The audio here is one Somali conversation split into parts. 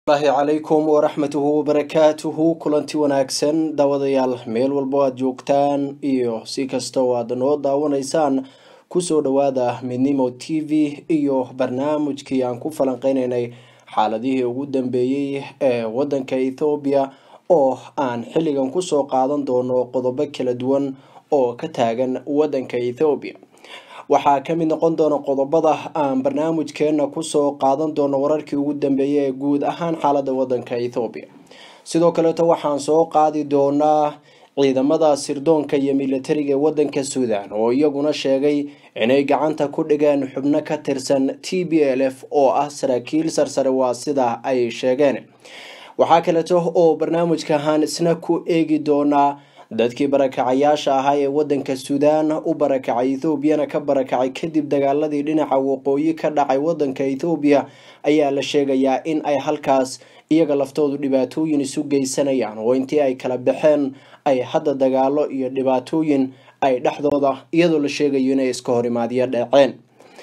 lahi calaykum waraxmatuhu wabarakaatuhu kulanti wanaagsan daawadayaal meel walbo aad joogtaan iyo si kasta oo aad noo daawanaysaan kusoo dhawaada midnimo t v iyo barnaamijkii aan ku falanqeyneynay xaaladihii ugu dambeeyey ee wadanka ethoobiya oo aan xilligan kusoo qaadan doono qodobo kala duwan oo ka taagan wadanka ethoobiya waxaa ka mid noqon doona qodobada aan barnaamijkeena kusoo qaadan doono wararkii ugu dambeeyay ee guud ahaan xaalada wadanka ethoobiya sidoo kaleeto waxaan soo qaadi doonaa ciidamada sirdoonka iyo militariga ee wadanka suudan oo iyaguna sheegay inay gacanta ku dhigeen xubno ka tirsan t b l f oo ah saraakiil sarsare waa sida ay sheegeen waxaa kaleeto oo barnaamijka ahaan isna ku eegi doonaa dadkii barakacayaasha ahaa ee wadanka suudaan u barakacay ethoobiyana ka barakacay kadib dagaaladii dhinaca waqooyi ka dhacay wadanka ethoobiya ayaa la sheegayaa in ay halkaas iyaga laftoodu dhibaatooyin isu geysanayaan oo intii ay kala baxeen ay hadda dagaalo iyo dhibaatooyin ay dhexdooda iyadoo la sheegayo inay iska horimaadyo dhaceen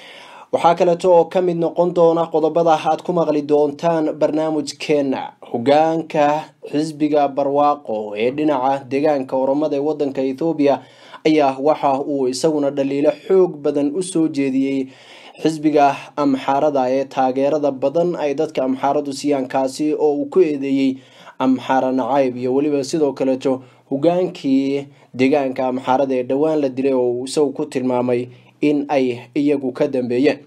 waxaa kaleeto oo ka mid noqon doona qodobada aad ku maqli doontaan barnaamijkeena hogaanka xisbiga barwaaqo ee dhinaca deegaanka oromada ee wadanka ethoobiya ayaa waxa uu isaguna dhaliilo xoog badan usoo jeediyey xisbiga amxaarada ee taageerada badan ay dadka amxaaradu siiyaan kaasi oo uu ku eedeeyey amxaara nacayb iyo weliba sidoo kaleeto hogaankii deegaanka amxaarada ee dhowaan la dilay oo uu isagu ku tilmaamay in ay iyagu ka dambeeyeen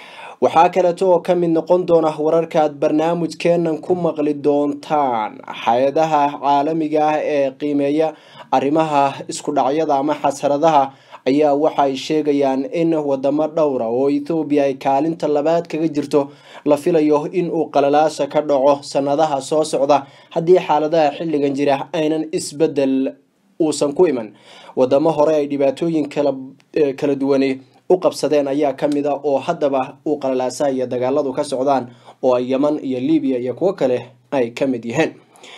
waxaa kaleeto oo ka mid noqon doona wararkaad barnaamijkeenan ku maqli doontaan hay-adaha caalamiga ah ee qiimeeya arrimaha isku dhacyada ama xasaradaha ayaa waxaay sheegayaan in wadamo dhowra oo ethoobiya ay kaalinta labaad kaga jirto la filayo in uu qalalaasa ka dhaco sanadaha soo socda haddii xaaladaha xilligan jira aynan isbedel uusan ku iman wadamo hore ay dhibaatooyin kala duwane u qabsadeen ayaa ka mid a oo haddaba uu qalalaasaha iyo dagaaladu ka socdaan oo ay yeman iyo libiya iyo kuwo kale ay ka mid yihiin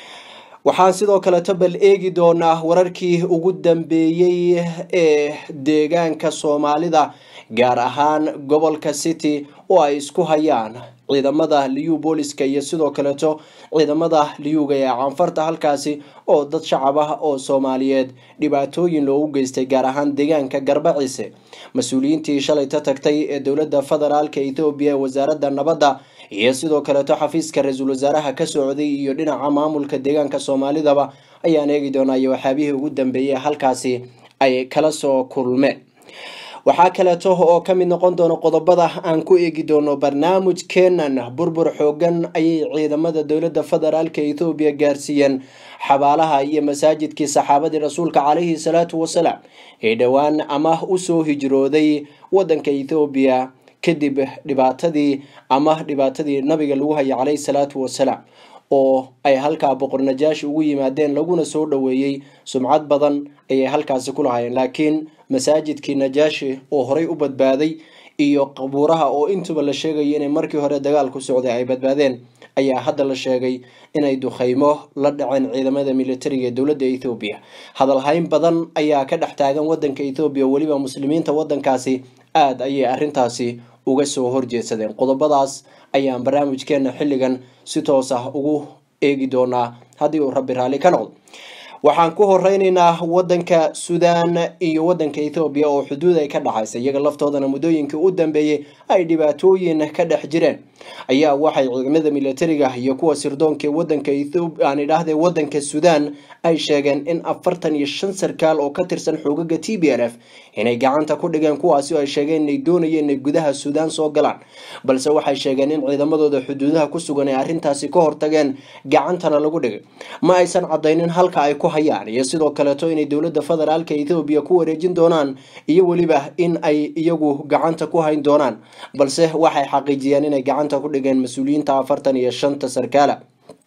waxaan sidoo kaleto bal eegi doonaa wararkii ugu dambeeyey ee deegaanka soomaalida gaar ahaan gobolka city oo ay isku hayaan ciidamada liyu booliska iyo sidoo kaleeto ciidamada liyuga ee caanfarta halkaasi oo dad shacab ah oo soomaaliyeed dhibaatooyin loogu geystay gaar ahaan deegaanka garbaciise mas-uuliyiintii shalayta tagtay ee dowladda federaalka ethoobiya ee wasaaradda nabadda iyo sidoo kaleeto xafiiska ra-iisul wasaaraha ka socday iyo dhinaca maamulka deegaanka soomaalidaba ayaan eegi doonaa iyo waxyaabihii ugu dambeeyey halkaasi ay kala soo kulmeen waxaa kaleeto oo ka mid noqon doona qodobada aan ku eegi doono barnaamijkeenan burbur xoogan ayay ciidamada dowladda federaalka ethoobiya gaarsiiyeen xabaalaha iyo masaajidkii saxaabadii rasuulka caleyhi salaatu wasalaam ee dhowaan ama usoo hijrooday wadanka ethoobiya kadib dhibaatadii ama dhibaatadii nabiga lagu hayay caleyhi salaatu wasalaam oo ay halkaa boqor najaashi ugu yimaadeen laguna soo dhoweeyey sumcad badan ayay halkaasi ku lahaayeen laakiin masaajidkii najaashi oo horey u badbaaday iyo qabuuraha oo intuba la sheegayo inay markii hore dagaalku socday ay badbaadeen ayaa hadda la sheegay inay dukheymo la dhaceen ciidamada militariga ee dowladda ethoobiya hadalhayn badan ayaa ka dhex taagan wadanka ethoobiya weliba muslimiinta wadankaasi aada ayay arrintaasi uga soo horjeedsadeen qodobadaas ayaan barnaamijkeena xilligan si toos ah ugu eegi doonaa haddii uu rabbi raalli ka noqdo waxaan ku horeyneynaa wadanka suudaan iyo wadanka ethoobiya oo xuduud ay ka dhaxaysa iyaga laftoodana muddooyinkii u dambeeyey ay dhibaatooyin ka dhex jireen ayaa waxay ciidamada militariga iyo kuwa sirdoonka ee wadanka aan idhaahde wadanka suudaan ay sheegeen in afartan iyo shan sarkaal oo ka tirsan xoogaga t b l f inay gacanta ku dhigeen kuwaasi oo ay sheegeen inay doonayeen inay gudaha suudaan soo galaan balse waxay sheegeen in ciidamadooda xuduudaha ku sugan ay arrintaasi ka hortageen gacantana lagu dhigay ma aysan cadaynin halka ay ku hayaan iyo sidoo kaleeto inay dowladda federaalka ethoobiya ku wareejin doonaan iyo weliba in ay iyagu gacanta ku hayn doonaan balse waxay xaqiijiyeen inay gacanta ku dhigeen mas-uuliyiinta afartan iyo shanta sarkaala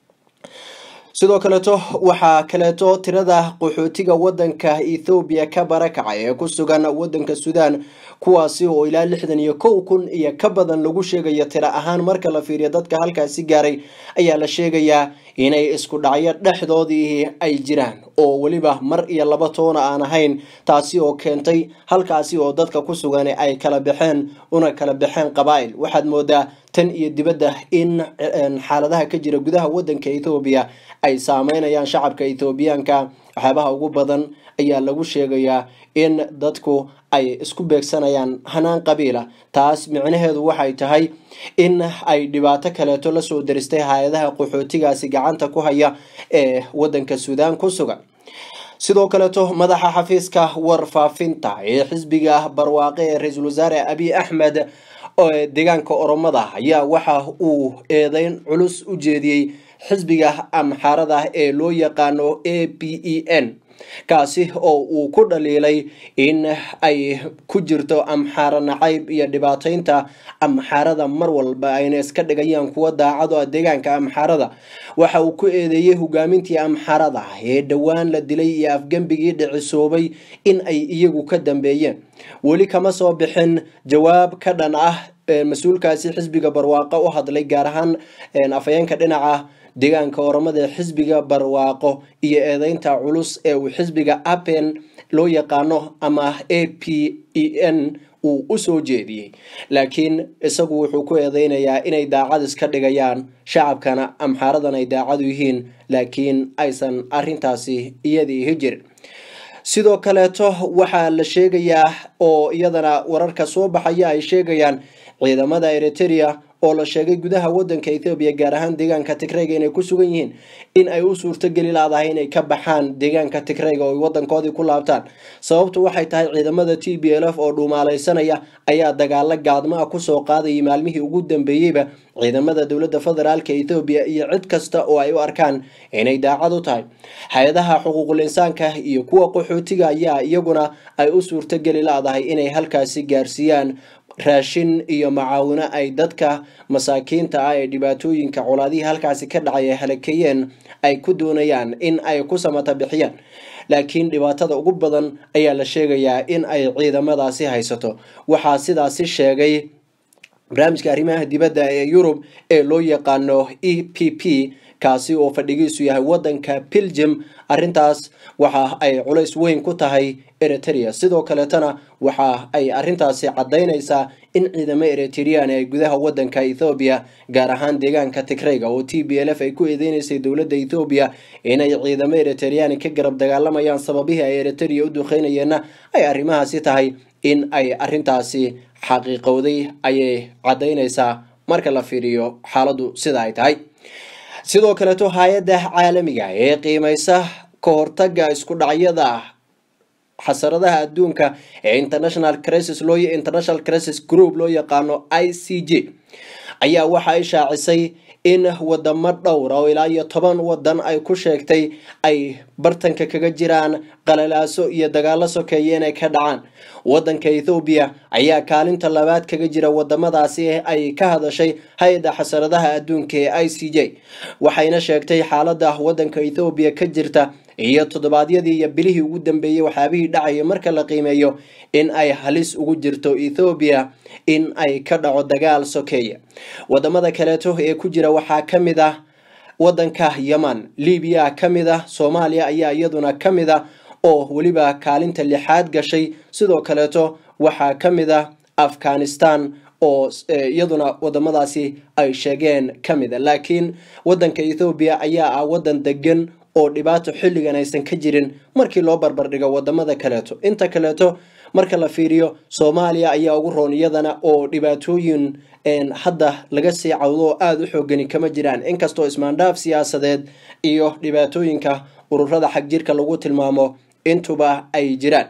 sidoo kaleeto waxaa kaleeto tirada qaxootiga wadanka ethoobiya ka barakacay ee ku sugan wadanka suudaan kuwaasi oo ilaa lixdan iyo kow kun iyo ka badan lagu sheegayo tiro ahaan marka la fiiriyo dadka halkaasi gaaray ayaa la sheegayaa inay isku dhacyo dhexdoodii ay jiraan oo weliba mar iyo laba toona aan ahayn taasi oo keentay halkaasi oo dadka ku sugan ay kala baxeen una kala baxeen qabaa'il waxaad moodaa tan iyo dibadda in xaaladaha ka jira gudaha wadanka ethoobiya ay saameynayaan shacabka ethoobiyaanka waxyaabaha ugu badan ayaa lagu sheegayaa in dadku ay isku beegsanayaan hanaan qabiila taas micnaheedu waxay tahay in ay dhibaato kaleeto lasoo daristay hay-adaha qaxootigaasi gacanta ku haya ee wadanka suudaan ku sugan sidoo kaleeto madaxa xafiiska warfaafinta ee xisbiga barwaaqe ee ra-iisul wasaare abiy axmed deegaanka oromada ayaa waxa uu eedeyn culus u jeediyey xisbiga amxaarada ee loo yaqaano a p e n kaasi oo uu ku dhaliilay in ay ku jirto amxaaro nacayb iyo dhibaataynta amxaarada mar walba ayna iska dhigayaan kuwa daacado ah deegaanka amxaarada waxa uu ku eedeeyey hogaamintii amxaarada ee dhowaan la dilay iyo afgembigii dhicisoobay in ay iyagu ka dambeeyeen weli kama soo bixin jawaab ka dhan ah mas-uulkaasi xisbiga barwaaqo u hadlay gaar ahaan afhayeenka dhinaca deegaanka oromada xisbiga barwaaqo iyo eedeynta culus ee uu xisbiga apen loo yaqaano ama a p e n uu usoo jeediyey laakiin isagu wuxuu ku eedeynayaa inay daacad iska dhigayaan shacabkana amxaaradan ay daacadu yihiin laakiin aysan arintaasi iyadii hijirin sidoo kaleeto waxaa la sheegayaa oo iyadana wararka soo baxaya ay sheegayaan ciidamada eriteria oo la sheegay gudaha wadanka ethoobiya gaar ahaan deegaanka tigreyga inay ku sugan yihiin in ay u suurtogeli laadahay inay ka baxaan deegaanka tigreyga oo ay wadankoodii ku laabtaan sababtu waxay tahay ciidamada t b l f oo dhuumaaleysanaya ayaa dagaalo gaadmo ah kusoo qaadayay maalmihii ugu dambeeyeyba ciidamada dowladda federaalka ethoobiya iyo cid kasta oo ay u arkaan inay daacad u tahay hay-adaha xuquuqul insaanka iyo kuwa qaxootiga ayaa iyaguna ay u suurtogeli laadahay inay halkaasi gaarsiiyaan raashin iyo macaawino ay dadka masaakiinta ah ee dhibaatooyinka colaadihii halkaasi ka dhacay ay halakeeyeen ay ku doonayaan in ay ku samata bixiyaan laakiin dhibaatada ugu badan ayaa la sheegayaa in ay ciidamadaasi haysato waxaa sidaasi sheegay barnaamijka arrimaha dibadda ee yurub ee loo yaqaano e p p kaasi oo fadhigiisu yahay wadanka belgium arintaas waxa ay culays weyn ku tahay eritrea sidoo kaleetana waxa ay arintaasi cadaynaysaa in ciidamo eritrian ay gudaha wadanka ethoobiya gaar ahaan deegaanka tigreyga oo t b l f ay ku eedeyneysay dowladda ethoobiya inay ciidamo eritrian ka garab dagaalamayaan sababihii ay eritrea u duqeynayeenna ay arrimahaasi tahay in ay arintaasi xaqiiqowday ayay cadaynaysaa marka la fiiriyo xaaladu sida ay tahay sidoo kaleeto hay-adda caalamiga ee qiimeysa ka hortaga isku dhacyada xasaradaha adduunka ee international crisis loo international crisis group loo yaqaano i c j ayaa waxa ay shaacisay in wadamo dhowra oo ilaa iyo toban wadan ay ku sheegtay ay bartanka kaga jiraan qalalaaso iyo dagaalo sokeeye inay ka dhacaan wadanka ethoobiya ayaa kaalinta labaad kaga jira wadamadaasi ay ka hadashay hay-adda xasaradaha adduunka ee i c j waxayna sheegtay xaalada wadanka ethoobiya ka jirta iyo toddobaadyadii iyo bilihii ugu dambeeyey waxyaabihii dhacaya marka la qiimeeyo in ay halis ugu jirto ethoobiya in ay ka dhaco dagaal sokeeya wadamada kaleeto ee ku jira waxaa ka mid ah wadanka yeman libiya ka mid ah soomaaliya ayaa iyaduna ka mid ah oo weliba kaalinta lixaad gashay sidoo kaleeto waxaa ka mid ah afghanistan oo iyaduna wadamadaasi ay sheegeen ka mid a laakiin wadanka ethoobiya ayaa ah wadan degan oo dhibaato xilligan aysan ka jirin markii loo barbardhigo wadamada kaleeto inta kaleeto marka la fiiriyo soomaaliya ayaa ugu roon iyadana oo dhibaatooyin hadda laga sii cawdo oo aada u xoogani kama jiraan inkastoo ismaandhaaf siyaasadeed iyo dhibaatooyinka ururada xagjirka lagu tilmaamo intuba ay jiraan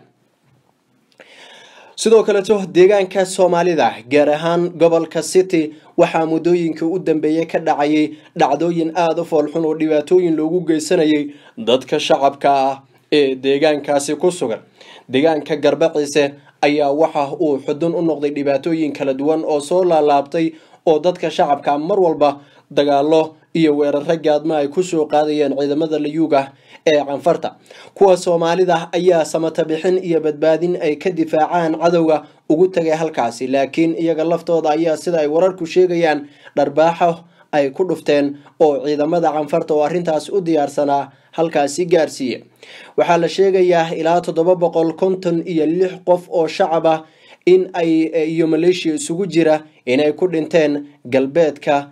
sidoo kaleeto deegaanka soomaalida gaar ahaan gobolka city waxaa muddooyinkii u dambeeyey ka dhacayay dhacdooyin aada u foolxun oo dhibaatooyin loogu geysanayay dadka shacabka ah ee deegaankaasi ku sugan deegaanka garbaciise ayaa waxa uu xudun u noqday dhibaatooyin kala duwan oo soo laalaabtay oo dadka shacabka mar walba dagaalo iyo weeraro gaadma ay kusoo qaadayeen ciidamada layuuga ee canfarta kuwa soomaalida ayaa samata bixin iyo badbaadin ay ka difaacaan cadowga ugu tagay halkaasi laakiin iyaga laftooda ayaa sida ay wararku sheegayaan dharbaaxo ay ku dhufteen oo ciidamada canfarta oo arrintaas u diyaarsanaa halkaasi gaarsiiye waxaa la sheegayaa ilaa toddoba boqol konton iyo lix qof oo shacab ah in ay iyo maleeshiya isugu jira inay ku dhinteen galbeedka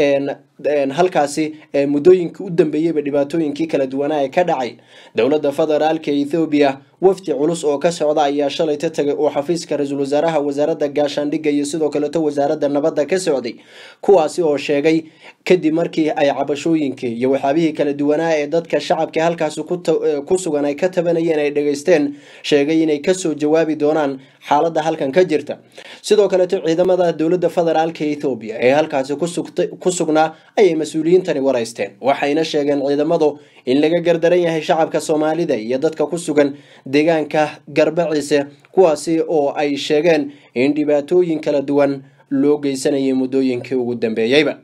halkaasi muddooyinkii u dambeeyeyba dhibaatooyinkii kala duwanaa ee ka dhacay dowladda federaalka ethoobiya wafdi culus oo ka socda ayaa shalayta tagay oo xafiiska ra-iisul wasaaraha wasaaradda gaashaandhigga iyo sidoo kaleto wasaaradda nabadda ka socday kuwaasi oo sheegay kadib markii ay cabashooyinkii iyo waxyaabihii kala duwanaa ee dadka shacabka halkaasi ku sugan ay ka tabanayeen ay dhegaysteen sheegay inay kasoo jawaabi doonaan xaaladda halkan ka jirta sidoo kaleto ciidamada dowladda federaalka ethoobiya ee halkaasi ku sugnaa ayay mas-uuliyiintani waraysteen waxayna sheegeen ciidamadu in laga gardaran yahay shacabka soomaalida iyo dadka ku sugan deegaanka garbaciise kuwaasi oo ay sheegeen in dhibaatooyin kala duwan loo geysanayay muddooyinkii ugu dambeeyeyba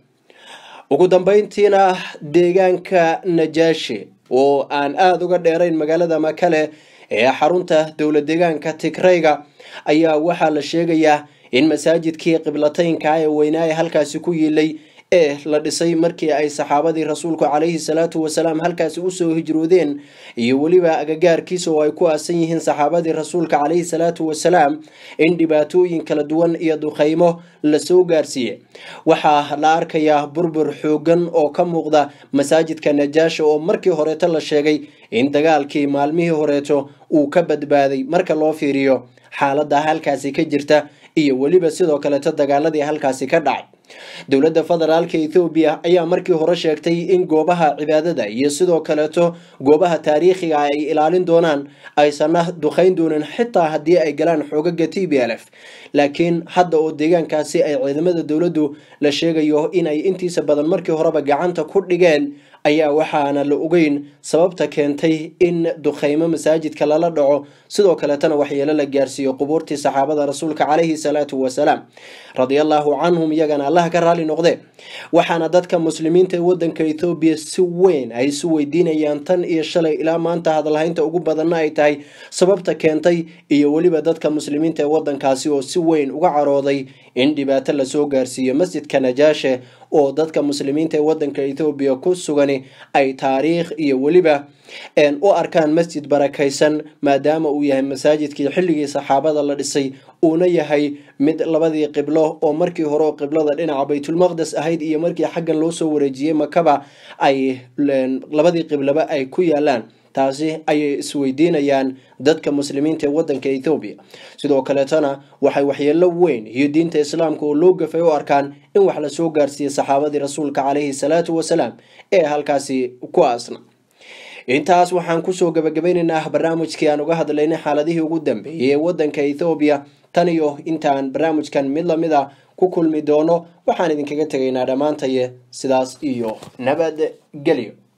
ugu dambeyntiina deegaanka najaashi oo aan aada uga dheerayn magaalada makale ee xarunta dowlad deegaanka tigrayga ayaa waxaa la sheegayaa in masaajidkii qiblateynka ee weynaa ee halkaasi ku yiilay ee la dhisay markii ay saxaabadii rasuulku calayhi salaatu wasalaam halkaasi usoo hijroodeen iyo weliba agagaarkiisa oo ay ku aasan yihiin saxaabadii rasuulka calayhi salaatu wasalaam in dhibaatooyin kala duwan iyo duqeymo lasoo gaarsiiyey waxaa la arkayaa burbur xoogan oo ka muuqda masaajidka najaasha oo markii horeeto la sheegay in dagaalkii maalmihii horeeto uu ka badbaaday marka loo fiiriyo xaaladda halkaasi ka jirta iyo weliba sidoo kaleeto dagaaladii halkaasi ka dhacay dowladda federaalka ethoobiya ayaa markii hore sheegtay in goobaha cibaadada iyo sidoo kaleeto goobaha taariikhiga ay ilaalin doonaan aysanna duqeyn doonin xitaa haddii ay galaan xoogaga t b l f laakiin hadda oo deegaankaasi ay ciidamada dowladdu la sheegayo in ay intiisa badan markii horeba gacanta ku dhigeen ayaa waxaana la ogeyn sababta keentay in duqeymo masaajidka lala dhaco sidoo kaleetana waxyeelo la gaarsiiyo qubuurtii saxaabada rasuulka calayhi salaatu wasalaam radiallahu canhum iyagana allah ka raali noqde waxaana dadka muslimiinta ee wadanka ethoobiya si weyn ay isu weydiinayaan tan iyo shalay ilaa maanta hadalhaynta ugu badanna ay tahay sababta keentay iyo weliba dadka muslimiinta ee wadankaasi oo si weyn uga carooday in dhibaato lasoo gaarsiiyo masjidka najaashe oo dadka muslimiinta ee wadanka ethoobiya ku sugani ay taariikh iyo weliba u arkaan masjid barakaysan maadaama uu yahay masaajidkii xilligii saxaabada la dhisay uuna yahay mid labadii qiblo oo markii hore oo qiblada dhinaca baytulmaqdes ahayd iyo markii xaggan loo soo wareejiyey makaba ay labadii qibloba ay ku yaalaan taasi ayay isweydiinayaan dadka muslimiinta ee wadanka ethoobiya sidoo kaleetana waxay waxyeelo weyn iyo diinta islaamka oo loo gafay u arkaan in wax lasoo gaarsiiyey saxaabadii rasuulka calayhi salaatu wasalaam ee halkaasi ku aasna intaas waxaan kusoo gabagabaynaynaa barnaamijkii aan uga hadlaynay xaaladihii ugu dambeeyey ee wadanka ethoobiya tan iyo intaan barnaamijkan mid lamid a ku kulmi doono waxaan idinkaga tegaynaa dhammaantaye sidaas iyo nabad gelyo